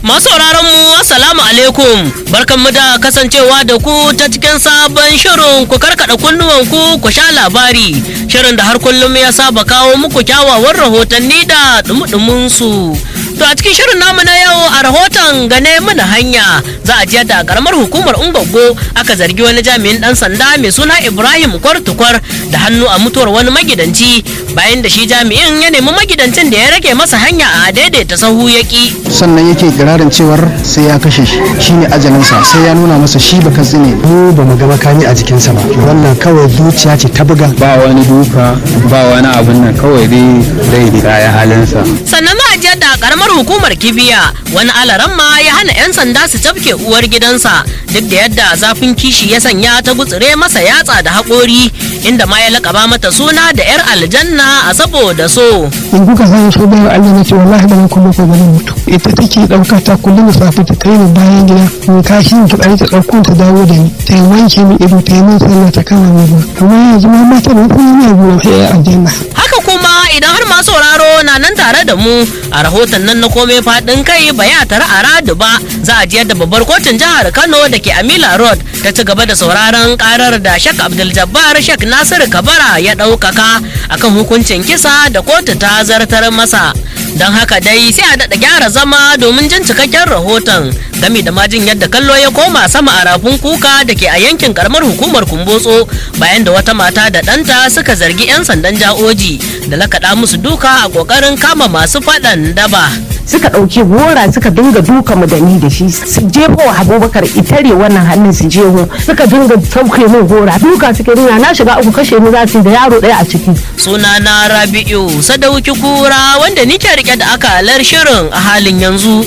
Masu sauraron mu assalamu alaikum barkanmu da kasancewa da ku ta cikin sabon shirin ku karkada kunnuwan ku ku sha labari shirin da har kullum ya saba kawo muku kyawawan rahotanni da dumudumin su. To a cikin shirin namu na yau a rahoton gane mana hanya za a jiya da karamar hukumar Ungwaggo aka zargi wani jami'in dan sanda mai suna Ibrahim Kwartukwar da hannu a mutuwar wani magidanci bayan da shi jami'in ya nemi magidancin da ya rage masa hanya a daidaita sahu yaki. sannan yake kirarin cewar sai ya kashe shi shine ajalinsa sai ya nuna masa shi baka tsine mu ba mu ga makami a jikinsa ba wannan kawai zuciya ce ta buga ba wani duka ba wani abin nan kawai dai zai riga ya halinsa sannan za a je da karamar hukumar kibiya wani alaran ma ya hana 'yan sanda su tafke uwar gidansa duk da yadda zafin kishi ya sanya ta gutsire masa yatsa da haƙori inda ma ya laƙaba mata suna da 'yar aljanna a saboda so in kuka san so bayan Allah na ce wallahi da kuma ko bane mutu ita take dauka ta kullum da safe ta kai ni bayan gida in kashi in fitsari ta dauko ta dawo da ni ta yi wanke min ido ta yi min sallah ta kama min ruwa amma yanzu ma mata da kuma ne abu na sai aljanna haka kuma idan har masu sauraro na nan tare da mu a rahoton nan na komai faɗin kai ba ya tare a radu ba za a jiyar da babbar kotun jihar kano da ke amila road ta ci gaba da sauraron karar da shek abdul jabbar shek nasiru kabara ya ɗaukaka akan hukuncin kisa da kotu ta zartar masa don haka dai sai a daɗa gyara zama domin jin cikakken rahoton game da majin yadda kallo ya koma sama a rafin kuka da ke a yankin karamar hukumar kumbotso bayan da wata mata da ɗanta suka zargi 'yan sandan ja'oji da lakaɗa musu duka a ƙoƙarin kama masu faɗan daba suka ɗauki gora suka dinga duka mu da ni da shi su jefo wa abubakar itare wannan hannun su jeho suka dinga sauke min gora duka suke nuna na shiga uku kashe ni za su yi da yaro ɗaya a ciki sunana rabi'u sadauki kura wanda nike rike da akalar shirin a halin yanzu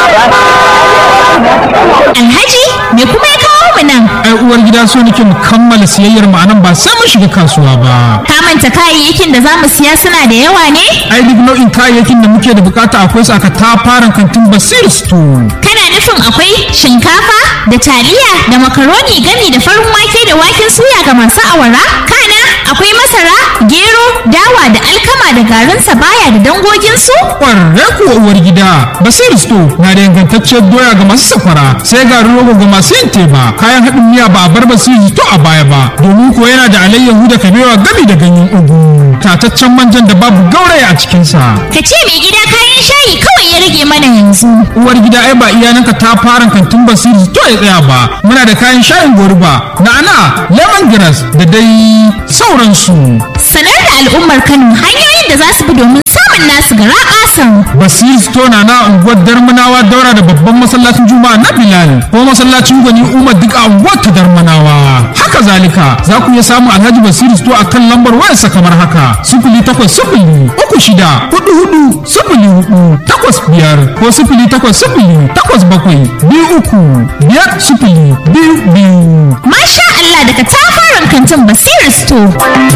Alhaji me kuma ya kawo mu nan? ai uwar gida so nake mu kammala siyayyar mu anan ba sai mun shiga kasuwa ba Ka manta kayayyakin da za mu siya suna da yawa ne? ai duk nau'in kayayyakin da muke da bukata akwai su aka tafaran kantin basir store Kana nufin akwai shinkafa da taliya da makaroni gami da farin wake da waken suya ga masu awara? Kana akwai masara, gero, dawa da alkama da garin sabaya da dangoginsu? kwarre kuwa uwar gida basir store na da ingantacciyar doya ga masu safara sai garin rogo ga masu yin teba kayan haɗin miya ba a bar basir store a baya ba domin ko yana da alayyahu da kabewa gami da ganyen ugu tataccen manjan da babu gauraya a cikinsa Ka ce mai gida kayan shayi kawai ya rage mana yanzu. uwar gida ai ba iyalanka ta fara kantin basiri to ya tsaya ba muna da kayan shayin goruba na'ana lemongrass da dai sauransu Sanar da al'ummar Kano hanyoyin da za su bi domin samun nasu gara ƙasan. basiri store na na unguwar darmanawa daura da babban masallacin juma'a na bilal ko masallacin gwani umar duk a unguwar ta darmanawa haka zalika za ku iya samun alhaji basiri store a kan lambar wayarsa kamar haka sifili takwas sifili uku shida hudu hudu sifili hudu takwas biyar ko sifili takwas sifili takwas bakwai biyu uku biyar sifili biyu biyu Masha Allah daga tafaran kantin Basiru Store.